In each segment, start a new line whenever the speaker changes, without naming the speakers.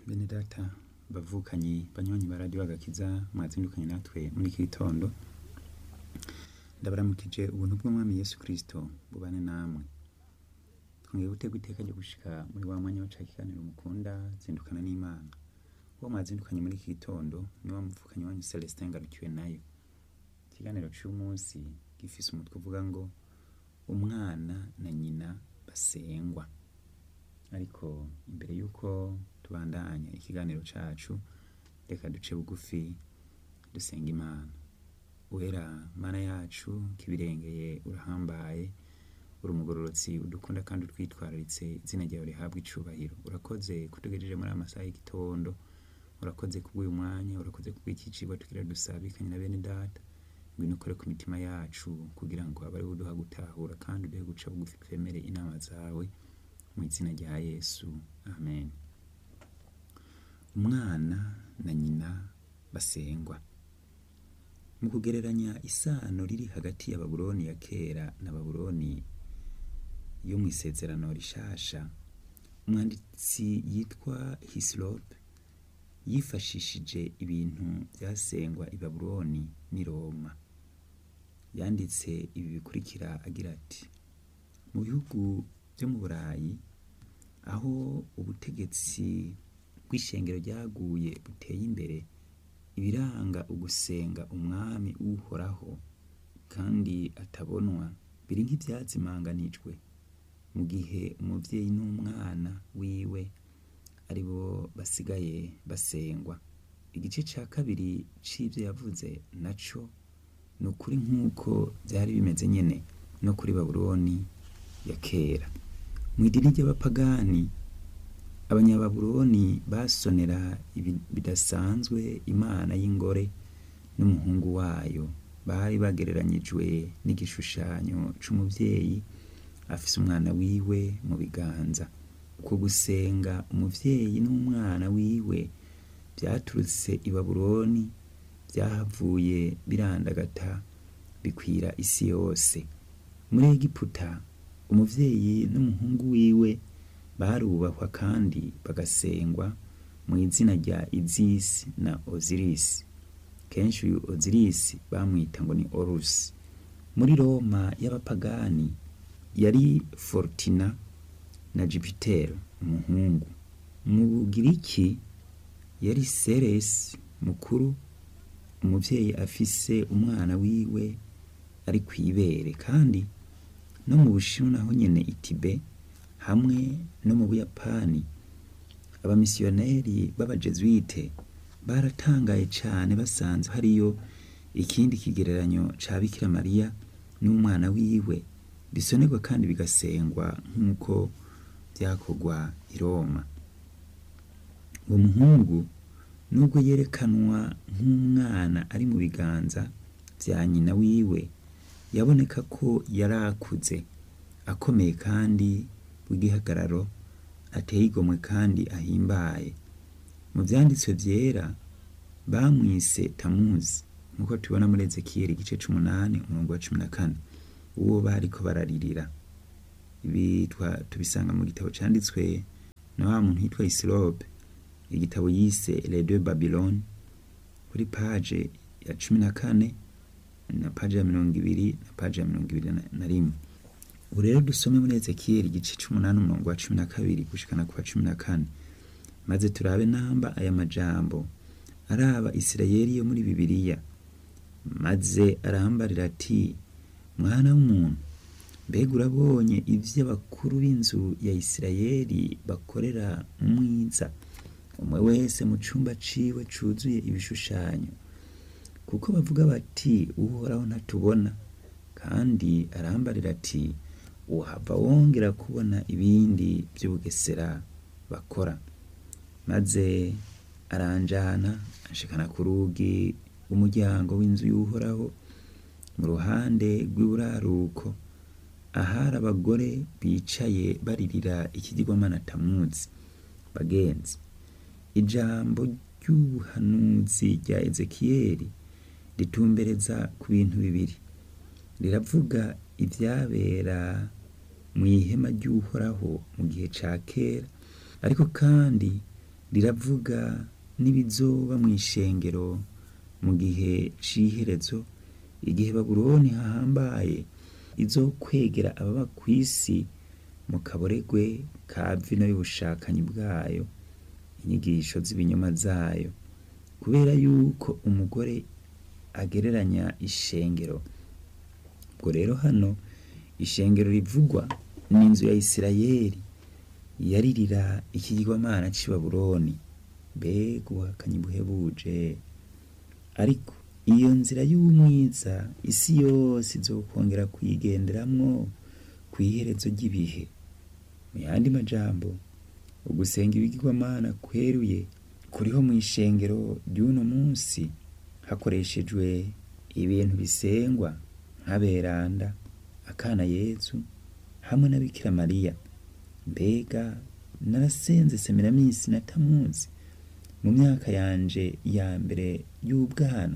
bene data bavukanyi banywanyi ba radiyo agakiza mwazindukanye natwe muri iki gitondo ndabaramukije ubuntu bw'umwami yesu kirisito bubane namwe twongeye gutegwa iteka ryo gushika muri wa mwanya waca ikiganiro mukunda zindukana n'imana uwo mwazindukanye muri iki gitondo ni wa muvukanyi wanyu celestin ngarukiwe nayo ikiganiro c'umunsi gifise umutwe uvuga ngo umwana na nyina basengwa ariko imbere y'uko tubandanya ikiganiro cacu reka duce bugufi dusenga imana wera mana yacu kibirengeye urahambaye uri umugororotsi udukunda kandi utwitwararitse izina ryawe rihabwa icubahiro urakoze kutugejeje muri aya masaha y'igitondo urakoze kubw'uyu mwanya urakoze kubw'iki cigwa tugira dusabikanye na bene data ngwino ukore ku mitima yacu kugira ngo abe ariwe uduha gutahura kandi uduhe guca bugufi twemere inama zawe mu izina rya yesu amen umwana na nyina basengwa mu kugereranya isano riri hagati ya babuloni ya kera na babuloni yo mu isezerano rishasha umwanditsi yitwa hisilope yifashishije ibintu byasengwa i babuloni n'i roma yanditse ibi bikurikira agira ati mu bihugu byo mu burayi aho ubutegetsi bw'ishengero ryaguye buteye imbere ibiranga ugusenga umwami uhoraho kandi atabonwa biri nk'ibyazimanganijwe mu gihe umuvyeyi n'umwana wiwe ari bo basigaye basengwa igice ca kabiri c'ivyo yavuze naco ni ukuri nk'uko vyari bimeze nyene no kuri babuloni ya kera mu idini ry'abapagani abanyababuloni basonera bidasanzwe imana y'ingore n'umuhungu wayo bari bagereranyijwe n'igishushanyo c'umuvyeyi afise umwana wiwe mu biganza uko gusenga umuvyeyi n'umwana wiwe vyaturutse i babuloni vyahavuye birandagata bikwira isi yose muri egiputa umuvyeyi n'umuhungu wiwe barubahwa kandi bagasengwa mu izina rya izisi na ozirisi kenshi uyu ozirisi bamwita ngo ni orusi muri roma y'abapagani yari fortina na jupitero umuhungu mu bugiriki yari seresi mukuru umuvyeyi afise umwana wiwe ari kw'ibere kandi no mu bushinwa naho nyene itibe hamwe no mu buyapani abamisiyoneri b'abajesuite baratangaye cane basanze hariyo ikindi kigereranyo ca bikira mariya n'umwana wiwe bisonerwa kandi bigasengwa nk'uko vyakorwa i roma uwo muhungu nubwo yerekanwa nk'umwana ari mu biganza vya nyina wiwe yaboneka ko yari akuze akomeye kandi w'igihagararo ateye igomwe kandi ahimbaye mu vyanditswe vyera bamwise tamuzi nk'uko tubona muri ezekiyeli igice c'umunani umurongo wa cumi na kane uwo bariko bararirira ibi tubisanga mu gitabo canditswe na wa muntu yitwa isilope igitabo yise les deux babylone kuri paje ya cumi na kane na paje ya mirongo ibiri na paje ya mirongo ibiri na rimwe ubu rero dusome muri ezekiyeli igice c'umunani umurongo wa cumi na kabiri gushikana ku wa cumi na kane maze turabe namba aya majambo araba isirayeli yo muri bibiliya maze arambarira ati mwana w'umuntu mbega urabonye ivyo abakuru b'inzu ya isirayeli bakorera mwiza umwe wese mu cumba ciwe cuzuye ibishushanyo kuko bavuga bati uhoraho ntatubona kandi arambarira ati uhava wongera kubona ibindi vy'ubugesera bakora maze aranjana anshikana ku rugi rw'umuryango w'inzu y'uhoraho mu ruhande rw'iburaruko ahari abagore bicaye baririra ikigirwamana tamuzi bagenzi ijambo ry'ubuhanuzi rya ezekiyeli ritumbereza ku bintu bibiri riravuga ivyabera mu ihema ry'uhoraho mu gihe ca kera ariko kandi riravuga n'ibizoba mu ishengero mu gihe c'iherezo igihe babuloni hahambaye izokwegera ababa kw'isi mu kaboregwe ka vino y'ubushakanyi bwayo inyigisho z'ibinyoma zayo kubera yuko umugore agereranya ishengero ubwo rero hano ishengero rivugwa n'inzu ya isirayeli yaririra ikigirwamana c'i babuloni mbega ubuhakanyi buhebuje ariko iyo nzira y'umwiza isi yose izokongera kuyigenderamwo kw'iherezo ry'ibihe mu yandi majambo ugusenga ibigirwamana kweruye kuriho mu ishengero ry'uno munsi hakoreshejwe ibintu bisengwa nk'aberanda akana yezu hamwe na bikira mariya mbega narasenze semiraminsi na tamuzi mu myaka yanje ya mbere y'ubwana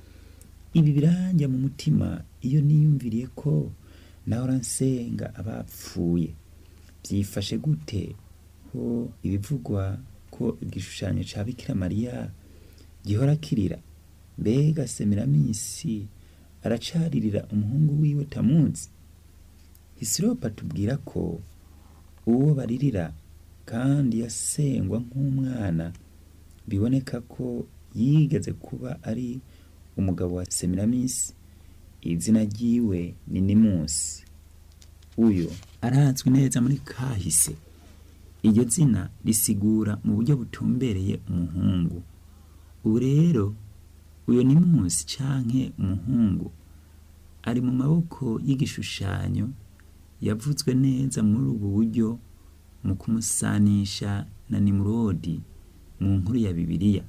ibi biranja mu mutima iyo niyumviriye ko nahora nsenga abapfuye byifashe gute ko ibivugwa ko igishushanyo ca bikira mariya gihora kirira mbega semiraminsi aracaririra umuhungu wiwe tamuzi hisiropa tubwira ko uwo baririra kandi yasengwa nk'umwana biboneka ko yigeze kuba ari umugabo wa semiraminsi izina ryiwe ni nimusi uyo arazwi neza muri kahise iryo zina risigura mu buryo butumbereye umuhungu ubu rero uyo nimusi canke umuhungu ari mu maboko y'igishushanyo yavuzwe neza muri ubu buryo mu kumusanisha na nimurodi mu nkuru ya bibiliya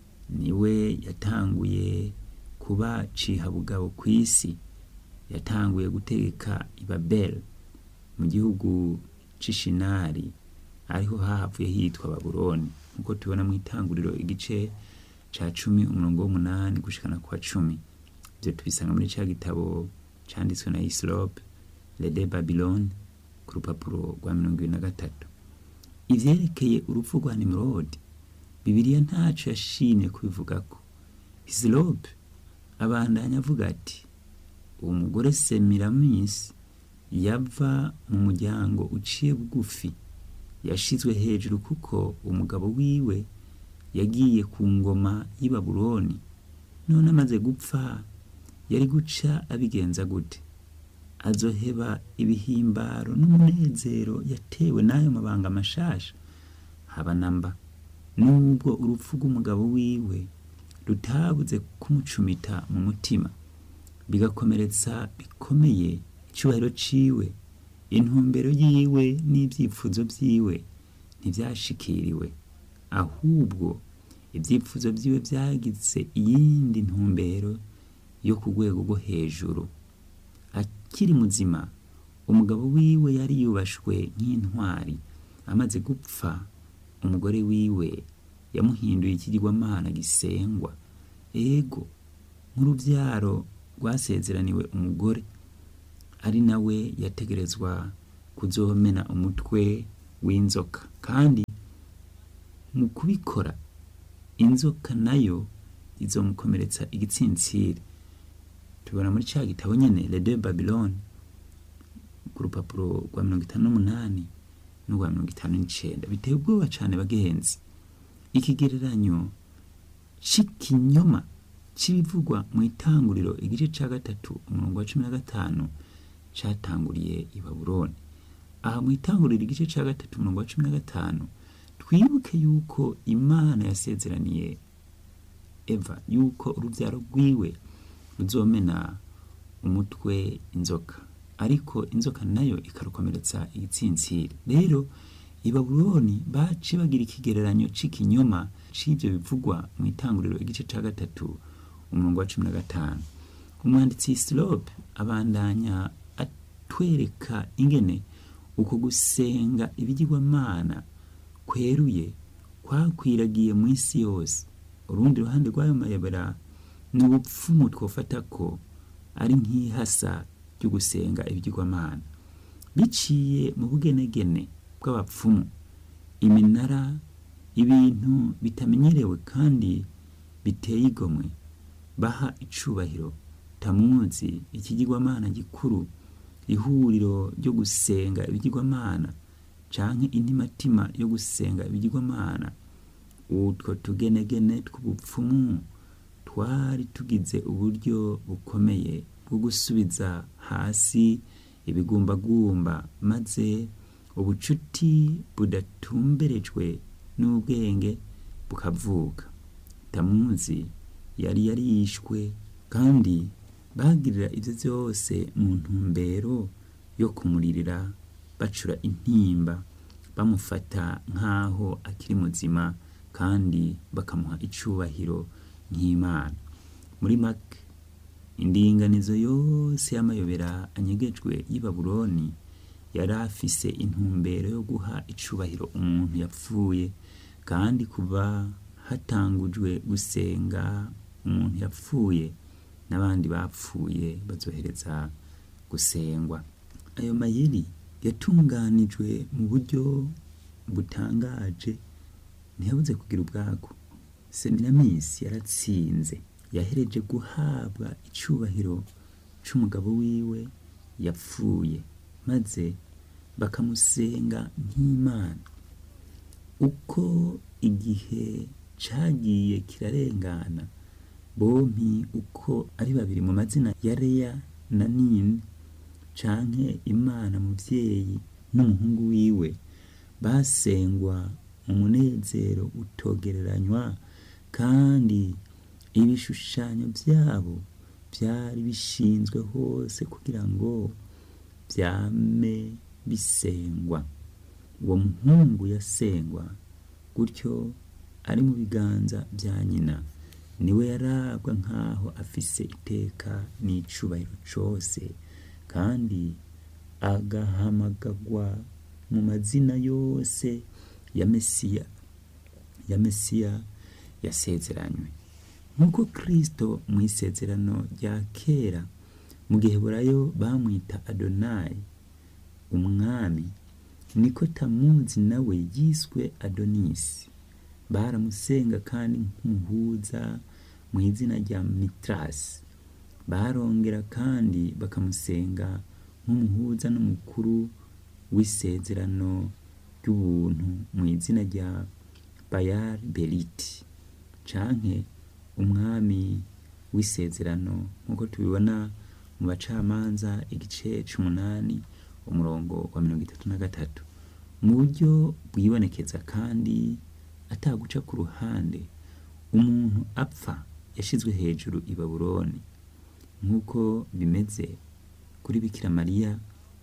niwe yatanguye kuba cihabugabo kw'isi yatanguye gutegeka ibabeli mu gihugu c'ishinari ariho hahavuye hitwa babuloni nk'uko tubona mu itanguriro igice ca cumi umurongo w'umunani gushikana kwa cumi ivyo tubisanga muri ca gitabo canditswe na isilope lede babiloni ku rupapuro rwa mirongo ibiri na gatatu ivyerekeye urupfu rwa nimurodi bibiliya ntaco yashimye kubivugako isilope abandanya avuga ati uwo mugore semiramisi yava mu muryango uciye bugufi yashizwe hejuru kuko umugabo wiwe yagiye ku ngoma y'i babuloni none amaze gupfa yari guca abigenza gute azoheba ibihimbaro n'umunezero yatewe n'ayo mabanga mashasha haba namba nubwo urupfu rw'umugabo wiwe rutabuze kumucumita mu mutima bigakomeretsa bikomeye icyubahiro ciwe intumbero yiwe n'ibyifuzo vyiwe ntivyashikiriwe ahubwo ibyifuzo vyiwe vyagize iyindi ntumbero yo ku rwego rwo hejuru akiri muzima umugabo wiwe yari yubashwe nk'intwari amaze gupfa umugore wiwe yamuhinduye ikigirwamana gisengwa ego nk'uruvyaro rwasezeraniwe umugore ari nawe yategerezwa kuzomena umutwe w'inzoka kandi mu kubikora inzoka nayo izomukomeretsa igitsintsiri tubona muri ca gitabo nyene le de babylone ku rupapuro rwa mirongo itanu n'umunani n'urwa mirongo itanu n'icenda biteye ubwoba cane bagenzi ikigereranyo c'ikinyoma c'ibivugwa mu itanguriro igice ca gatatu umurongo wa cumi na gatanu catanguriye i babuloni aha mu itanguriro igice ca gatatu umurongo wa cumi na gatanu twibuke yuko imana yasezeraniye eva yuko uruvyaro rwiwe ruzomena umutwe inzoka ariko inzoka nayo ikarukomeretsa igitsintsiri rero i babuloni baci bagira ikigereranyo c'ikinyoma c'ivyo bivugwa mu itanguriro igice ca gatatu umurongo wa cumi na gatanu umwanditsi silope abandanya atwereka ingene uko gusenga ibigirwamana kweruye kwakwiragiye mu isi yose urundi ruhande rw'ayo mayobera ni ubupfumu twofata ko ari nk'ihasa ryo gusenga ibigirwamana biciye mu bugenegene bw'abapfumu iminara ibintu bitamenyerewe kandi biteye igomwe baha icubahiro tamuzi ikigirwamana gikuru ihuriro ryo gusenga ibigirwamana canke intimatima yo gusenga ibigirwamana utwo tugenegene tw'ubupfumu twari tugize uburyo bukomeye bwo gusubiza hasi ibigumbagumba maze ubucuti budatumberejwe n'ubwenge bukavuka tamuzi yari yarishwe kandi bagirira ivyo vyose mu ntumbero yo kumuririra bacura intimba bamufata nk'aho akiri muzima kandi bakamuha icubahiro nk'imana muri make indinganizo yose y'amayobera anyegejwe y'i babuloni yari afise intumbero yo guha icubahiro umuntu yapfuye kandi kuva hatangujwe gusenga umuntu yapfuye n'abandi bapfuye bazohereza gusengwa ayo mayeri yatunganijwe mu buryo butangaje ntiyabuze kugira ubwago seminamisi yaratsinze yahereje guhabwa icubahiro c'umugabo wiwe yapfuye maze bakamusenga nk'imana uko igihe cagiye kirarengana bompi uko ari babiri mu mazina ya Leya na Nini canke Imana muvyeyi n'umuhungu wiwe basengwa mu munezero utogereranywa kandi ibishushanyo vyabo vyari bishinzwe hose kugira ngo vyame bisengwa uwo muhungu yasengwa gutyo ari mu biganza vya nyina niwe yarabwa nk'aho afise iteka n'icubahiro cose kandi agahamagagwa mu mazina yose ya mesiya ya mesiya yasezeranywe nk'uko kristo mu isezerano rya kera mu gihe burayo bamwita adonayi umwami niko tamuzi nawe yiswe adonisi baramusenga kandi nk'umuhuza mu izina rya mitrasi barongera kandi bakamusenga nk'umuhuza n'umukuru w'isezerano ry'ubuntu mu izina rya bayari beriti canke umwami w'isezerano nk'uko tubibona mu bacamanza igice c'umunani umurongo wa mirongo itatu na gatatu mu buryo bwibonekeza kandi ataguca ku ruhande umuntu apfa yashizwe hejuru i babuloni nk'uko bimeze kuri bikira mariya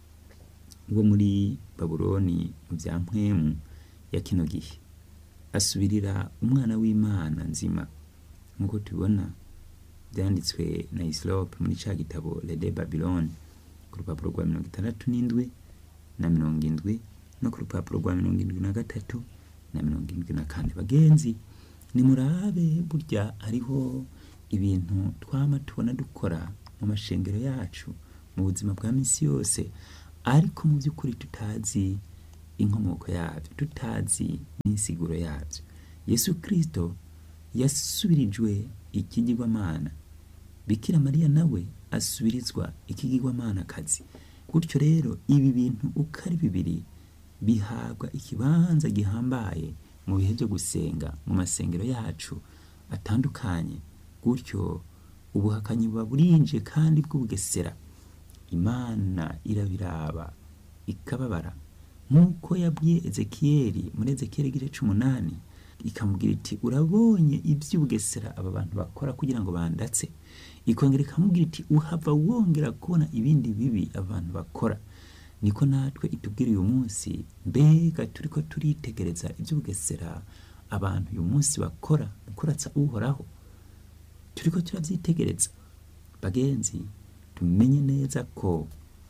wo muri babuloni mu bya mpwemu ya kino gihe asubirira umwana w'imana nzima nk'uko tubibona byanditswe na isilope muri ca gitabo lede babiloni ku rupapuro rwa mirongo itandatu n'indwi na mirongo indwi no ku rupapuro rwa mirongo indwi na gatatu na mirongo indwi na kane bagenzi nimurabe burya hariho ibintu twama tubona dukora mu mashengero yacu mu buzima bwa minsi yose ariko mu by'ukuri tutazi inkomoko yabyo tutazi n'insiguro yabyo yesu kirisito yasubirijwe ikigirwamana bikira mariya nawe asubirizwa ikigirwamana kazi gutyo rero ibi bintu uko ari bibiri bihabwa ikibanza gihambaye mu bihe byo gusenga mu masengero yacu atandukanye gutyo ubuhakanyi buba burinje kandi bw'ubugesera imana irabiraba ikababara nk'uko yabwiye ezekiyeli muri ezekiyeli igice c'umunani ikamubwira iti urabonye iby'ubugesera aba bantu bakora kugira ngo bandatse ikongera ikamubwira iti uhava wongera kubona ibindi bibi aba bantu bakora niko natwe itubwira uyu munsi mbega turiko turitegereza iby'ubugesera abantu uyu munsi bakora mu kuratsa uhoraho turiko turavyitegereza bagenzi tumenye neza ko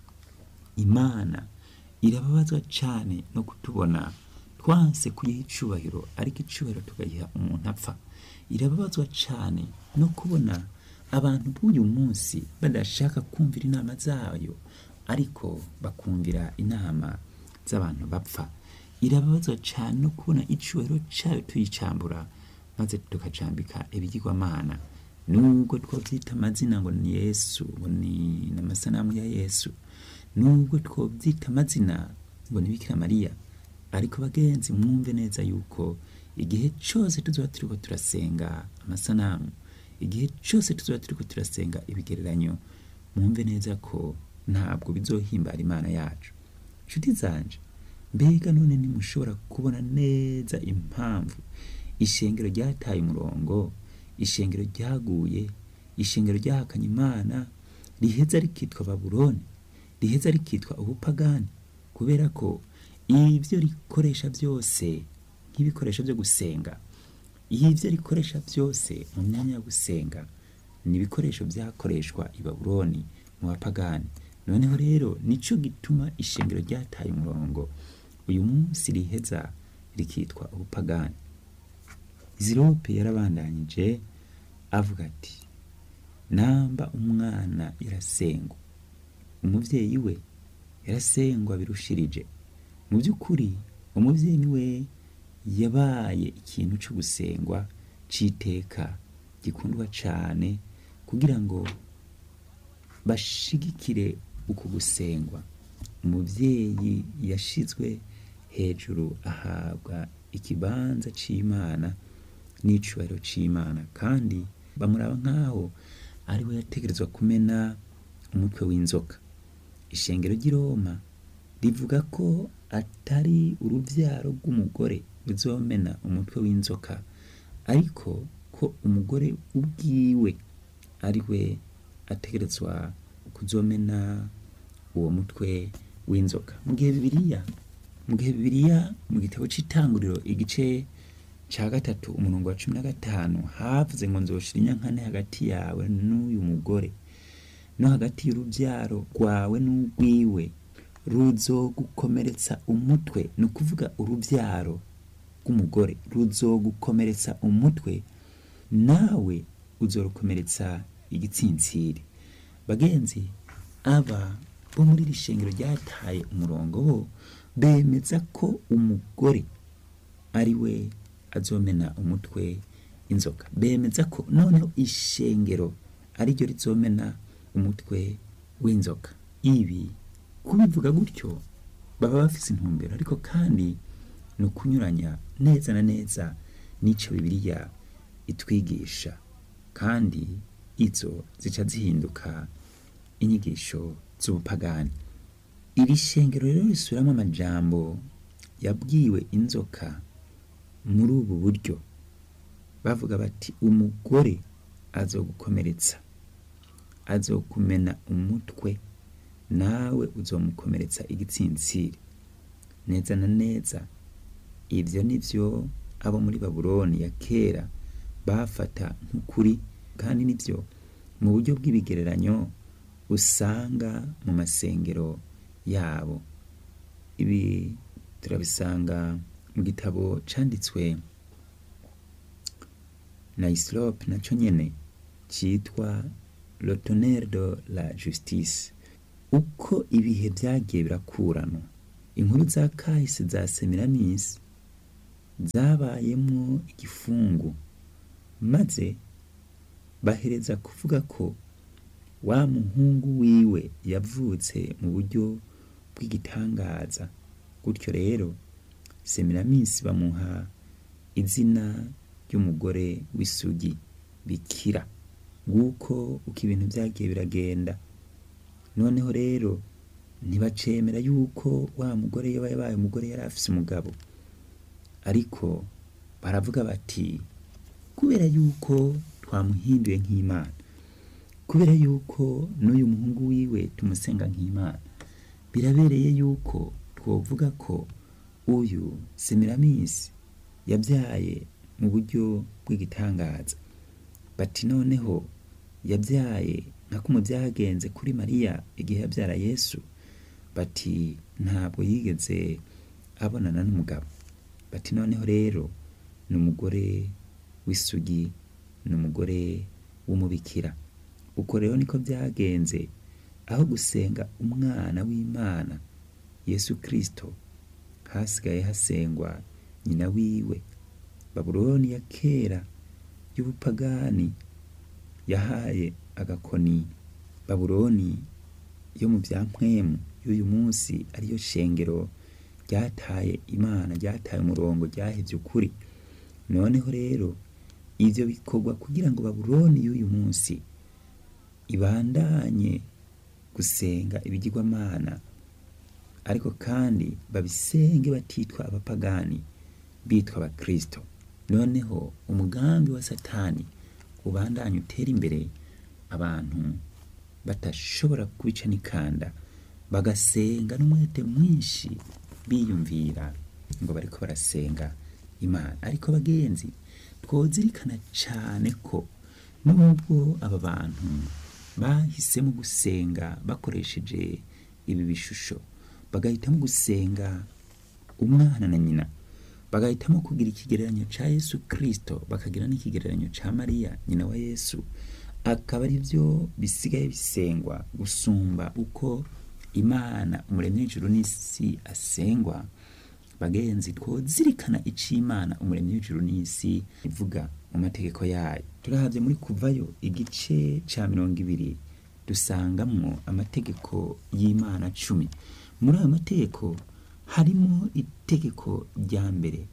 imana irababazwa cane no kutubona twanse kuyiha icubahiro ariko icubahiro tukayiha umuntu apfa irababazwa cane no kubona abantu b'uyu munsi badashaka kumvira inama zayo ariko bakumvira inama z'abantu bapfa irababazwa cyane no kubona icubahiro cyayo tuyicambura maze tukacambika ibigirwamana nubwo twobyita amazina ngo ni yesu ngo ni n'amasanamu ya yesu nubwo twobyita amazina ngo ni bikira mariya ariko bagenzi mwumve neza yuko igihe cyose tuzoba turiko turasenga amasanamu igihe cyose tuzoba turiko turasenga ibigereranyo mwumve neza ko ntabwo bizohimbara imana yacu nshuti zanje mbega none ntimushobora kubona neza impamvu ishengero ryataye umurongo ishengero ryaguye ishengero ryahakanye imana riheza rikitwa babuloni riheza rikitwa ubupagani kubera ko ibyo rikoresha byose nk'ibikoresho byo gusenga ibyo rikoresha byose mu myanya yo gusenga ni ibikoresho byakoreshwa i babuloni mu bapagani noneho rero nicyo gituma ishengero ryataye umurongo uyu munsi riheza rikitwa ubupagani zirope yarabandanyije avuga ati namba umwana yarasengwa umubyeyi we yarasengwa birushirije mu by'ukuri umubyeyi we yabaye ikintu cyo gusengwa cy'iteka gikundwa cyane kugira ngo bashigikire uku gusengwa umubyeyi yashizwe hejuru ahabwa ikibanza c'imana n'icubahiro c'imana kandi bamuraba nk'aho ari we yategerezwa kumena umutwe w'inzoka ishengero ry'i roma rivuga ko atari uruvyaro rw'umugore ruzomena umutwe w'inzoka ariko ko umugore ubwiwe ari we ategerezwa kuzomena uwo mutwe w'inzoka mu gihe bibiliya mu gihe bibiliya mu gitabo c'itanguriro igice ca gatatu umurongo wa cumi na gatanu havuze ngo nzoshira inyankane hagati yawe n'uyu mugore no hagati y'urubyaro rwawe n'urwiwe ruzogukomeretsa umutwe ni ukuvuga urubyaro rw'umugore ruzogukomeretsa umutwe nawe uzorukomeretsa igitsintsiri bagenzi aba bo muri iri shengero ryataye umurongo bo bemeza ko umugore ari we azomena umutwe inzoka bemeza ko noneho ishengero ari ryo rizomena umutwe w'inzoka ibi kubivuga gutyo baba bafise intumbero ariko kandi ni ukunyuranya neza na neza n'icyo bibiliya itwigisha kandi izo zica zihinduka inyigisho z'ubupagani iri shengero rero risubiramo amajambo yabwiwe inzoka muri ubu buryo bavuga bati umugore azogukomeretsa azokumena umutwe nawe uzomukomeretsa igitsintsiri neza na neza ibyo ni byo abo muri babuloni ya kera bafata nk'ukuri kandi nibyo mu buryo bw'ibigereranyo usanga mu masengero yabo ibi turabisanga mu gitabo cyanditswe na isilope nacyo nyine cyitwa lotonere de la justice uko ibihe byagiye birakuranwa inkuru za kahise za semiramisi zabayemo igifungu maze bahereza kuvuga ko wa muhungu wiwe yavutse mu buryo bw'igitangaza gutyo rero semiramisi bamuha izina ry'umugore w'isugi bikira nguko uko ibintu byagiye biragenda noneho rero ntibacemera yuko wa mugore yaba yabaye umugore yari afise umugabo ariko baravuga bati kubera yuko twamuhinduye nk'imana kubera yuko n'uyu muhungu wiwe tumusenga nk'imana birabereye yuko twovuga ko uyu semiramisi yabyaye mu buryo bw'igitangaza bati noneho yabyaye nka kumwe byagenze kuri mariya igihe yabyara yesu bati ntabwo yigeze abonana n'umugabo bati noneho rero ni umugore w'isugi ni umugore w'umubikira uko rero niko byagenze aho gusenga umwana w'imana yesu kirisito hasigaye hasengwa nyina wiwe babuloni ya kera y'ubupagani yahaye agakoni babuloni yo mu bya mpwemu y'uyu munsi ariyo shengero ryataye imana ryataye umurongo ryahevye ukuri noneho rero ivyo bikorwa kugira ngo babuloni y'uyu munsi ibandanye gusenga ibigirwamana ariko kandi babisenge batitwa abapagani bitwa abakristo noneho umugambi wa satani ubandanye utera imbere abantu batashobora kubica n'ikanda bagasenga n'umwete mwinshi biyumvira ngo bariko barasenga imana ariko bagenzi twozirikana cane ko nubwo aba bantu bahisemo gusenga bakoresheje ibi bishusho bagahitamo gusenga umwana na nyina bagahitamo kugira ikigereranyo ca yesu kristo bakagira n'ikigereranyo ca mariya nyina wa yesu akaba ari byo bisigaye bisengwa gusumba uko imana umuremyi w'ijuru n'isi asengwa bagenzi twozirikana ico imana umuremyi w'ijuru n'isi ivuga mu mategeko yayo turahavye muri kuvayo igice ca mirongo ibiri dusangamwo amategeko y'imana cumi muri ayo mategeko harimo itegeko rya mbere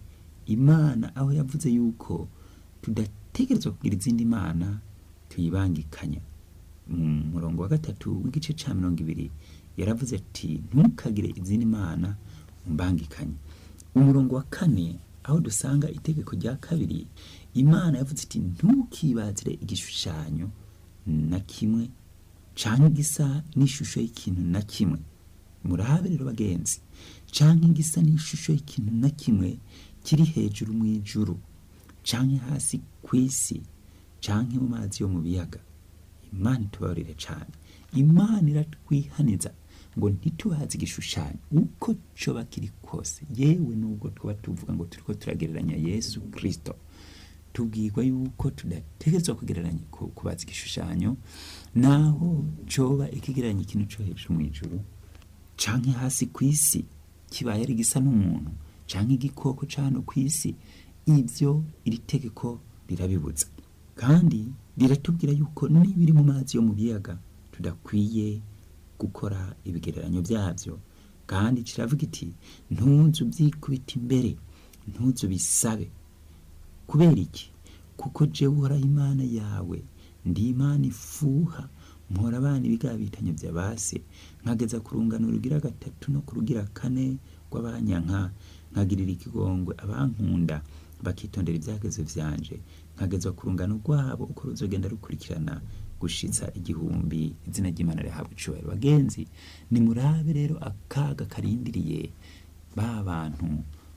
imana aho yavuze yuko tudategerezwa kugira izindi mana tuyibangikanya mu murongo wa gatatu w'igice ca mirongo ibiri yaravuze ati ntukagire izindi mana umbangikanye umurongo wa kane aho dusanga itegeko rya kabiri imana yavuze iti ntukibazire igishushanyo na kimwe canke gisa n'ishusho y'ikintu na kimwe murabe rero bagenzi canke gisa n'ishusho y'ikintu na kimwe kiri hejuru mu ijuru canke hasi kw'isi canke mu mazi yo mu biyaga imana itubabarire cane imana iratwihaniza ngo ntitubaze igishushanyo uko coba kiri kose yewe nubwo twaba tuvuga ngo turiko turagereranya yesu kristo tubwirwa yuko tudategerezwa kugereranya ku- kubaza igishushanyo naho coba ikigereranya ikintu co hejuru mu ijuru canke hasi kw'isi kibaye ari gisa n'umuntu canke igikoko ca hano kw'isi ivyo iri tegeko rirabibuza kandi riratubwira yuko n'ibiri mu mazi yo mu biyaga tudakwiye gukora ibigereranyo byabyo kandi kiravuga iti ntuzu byikubita imbere ntuzu bisabe kubera iki kuko jewe uhoraho imana yawe ndi imana ifuha mpora abana ibigabitanyo bya base nkageza ku rungano rugira gatatu no ku rugira kane rw'abanyanka nkagirira ikigongwe abankunda bakitondera ibyagezo vyanje nkagezwa ku rungano rwabo uko ruzogenda rukurikirana gushitsa igihumbi izina ry'imana rihabwa icubahiro bagenzi nimurabe rero akaga karindiriye ba bantu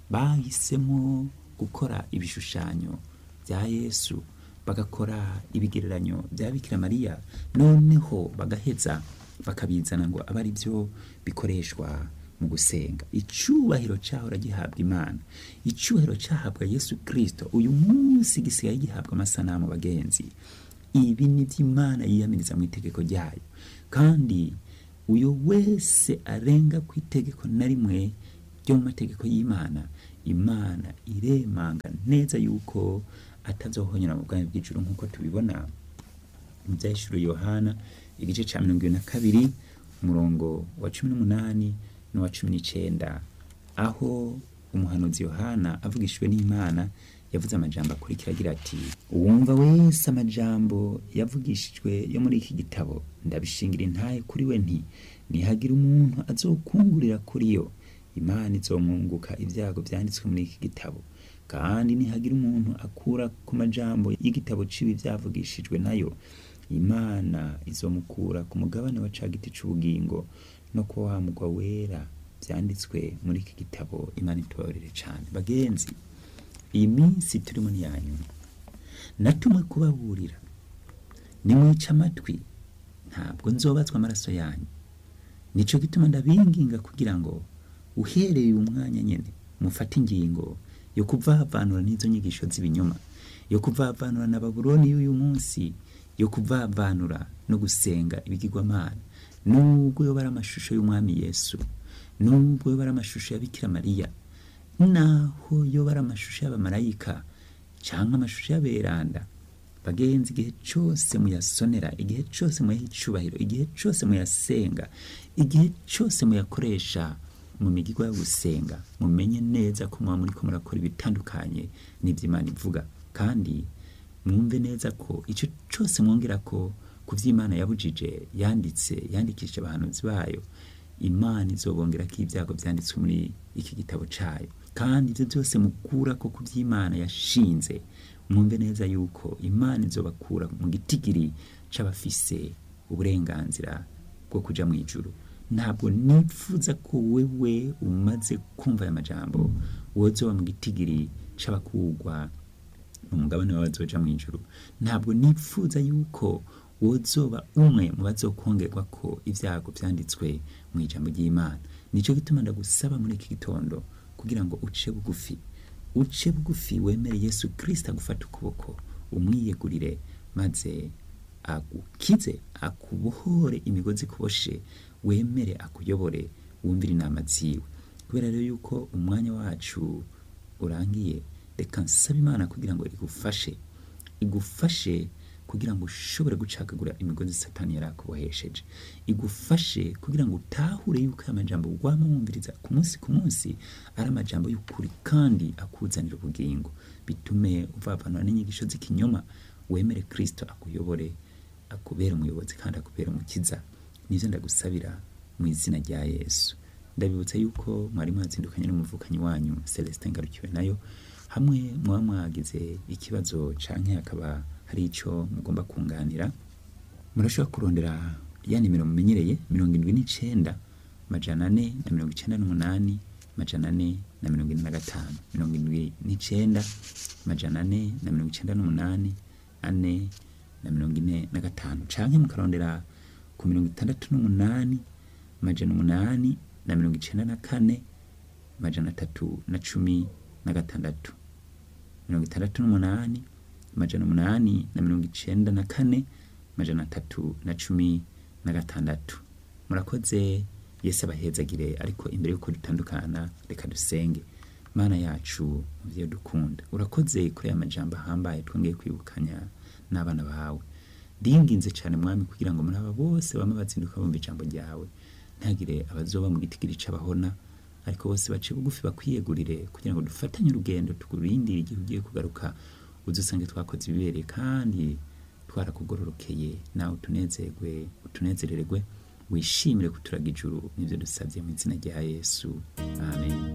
bahisemo gukora ibishushanyo bya yesu bagakora ibigereranyo bya bikira mariya noneho bagaheza bakabizana ngo abe ari byo bikoreshwa mu gusenga icubahiro cahora gihabwa imana icubahiro cahabwa yesu kristo uyu munsi gisigaye gihabwa amasanamu bagenzi ibi ni vy'imana yiyamiriza mu itegeko ryayo kandi uyo wese arenga ku itegeko na rimwe ryo mu mategeko y'imana imana iremanga neza yuko atazohonyera mu bwami bw'ijuru nk'uko tubibona mu byahishuro yohana igice ca mirongo ibiri na kabiri umurongo wa cumi n'umunani n'uwa cumi n'icenda aho umuhanuzi yohana avugishijwe n'imana yavuze amajambo akurikira agira ati uwumva wese amajambo yavugishijwe yo muri iki gitabo ndabishingira intaye kuri we nti nihagira umuntu azokungurira kuri yo imana izomwunguka ibyago vyanditswe muri iki gitabo kandi nihagira umuntu akura ku majambo y'igitabo cibi vyavugishijwe nayo imana izomukura ku mugabane wa ca giti c'ubugingo no ku wa mugwa wera vyanditswe muri iki gitabo imana itubabarire cane bagenzi iyi minsi turimo ni yanyuma natumwe kubaburira nimwica amatwi ntabwo nzobazwa amaraso yanyu nico gituma ndabinginga kugira ngo uhereye uyu mwanya nyene mufate ingingo yo kuvavanura n'izo nyigisho z'ibinyoma yo kuvavanura na babuloni y'uyu munsi yo kuvavanura no gusenga ibigirwamana nubwo yoba ari amashusho y'umwami yesu nubwo yoba ari amashusho ya bikira mariya naho yoba ari amashusho y'abamarayika cyangwa amashusho y'aberanda bagenzi igihe cyose muyasonera igihe cyose muyaha icubahiro igihe cyose muyasenga igihe cyose muyakoresha mu migirwa yo gusenga mumenye neza ko muba muriko murakora ibitandukanye n'ivy'imana ivuga kandi mwumve neza ko icyo cyose mwongera ko ku vy'imana yabujije yanditse yandikishije abahanuzi bayo imana izobongera ko ibyago byanditswe muri iki gitabo cyayo kandi ibyo byose mukura ko ku by'imana yashinze mwumve neza yuko imana izobakura mu gitigiri c'abafise uburenganzira bwo kuja mu ijuru ntabwo nifuza ko wewe umaze kumva aya majambo wozoba mu gitigiri c'abakugwa umugabane w'abazoja mu ijuru ntabwo nifuza yuko wozoba umwe mu bazokongerwa ko ibyago byanditswe mu ijambo ry'imana nicyo gituma ndagusaba muri iki gitondo kugira ngo uce bugufi uce bugufi wemere yesu kirisita agufata ukuboko umwiyegurire maze agukize akubohore imigozi ikuboshe wemere akuyobore wumvire inama ziwe kubera rero yuko umwanya wacu urangiye reka nsaba imana kugira ngo igufashe igufashe kugira ngo ushobore gucagagura imigozi satani yari akubohesheje igufashe kugira ngo utahure yuko aya majambo wama wumviriza ku munsi ku munsi ari amajambo y'ukuri kandi akuzanira ubugingo bitume uvavanura n'inyigisho z'ikinyoma wemere kristo akuyobore akubera umuyobozi kandi akubera umukiza nivyo ndagusabira mu izina rya yesu ndabibutsa yuko mwari mwazindukanye n'umuvukanyi wanyu celestin ngarukiwe nayo hamwe muba mwagize ikibazo canke hakaba hari ico mugomba kunganira murashobora kurondera ya nimero mumenyereye mirongo indwi n'icenda majana ane na mirongo icenda n'umunani majana ane na mirongo ine na gatanu mirongo indwi n'icenda majana ane na mirongo icenda n'umunani ane na mirongo ine na gatanu canke mukarondera ku mirongo itandatu n'umunani majana umunani na mirongo icenda na kane majana atatu na cumi na gatandatu mirongo itandatu n'umunani majana umunani na mirongo icenda na kane majana atatu na cumi na gatandatu murakoze yesu abahezagire ariko imbere y'uko dutandukana reka dusenge mana yacu muvyo dukunda urakoze kuri aya majambo ahambaye twongeye kwibukanya n'abana bawe ndinginze cyane mwami kugira ngo muri aba bose bama bazinduka bumva ijambo ryawe ntagire abazoba mu gitigiri c'abahona ariko bose bace bugufi bakwiyegurire kugira ngo dufatanye urugendo tukurindire igihe ugiye kugaruka udusange twakoze ibibereye kandi twarakugororokeye nawe utunezerwe utunezererwe wishimire kuturaga ijuru nivyo dusabye mu izina rya yesu amen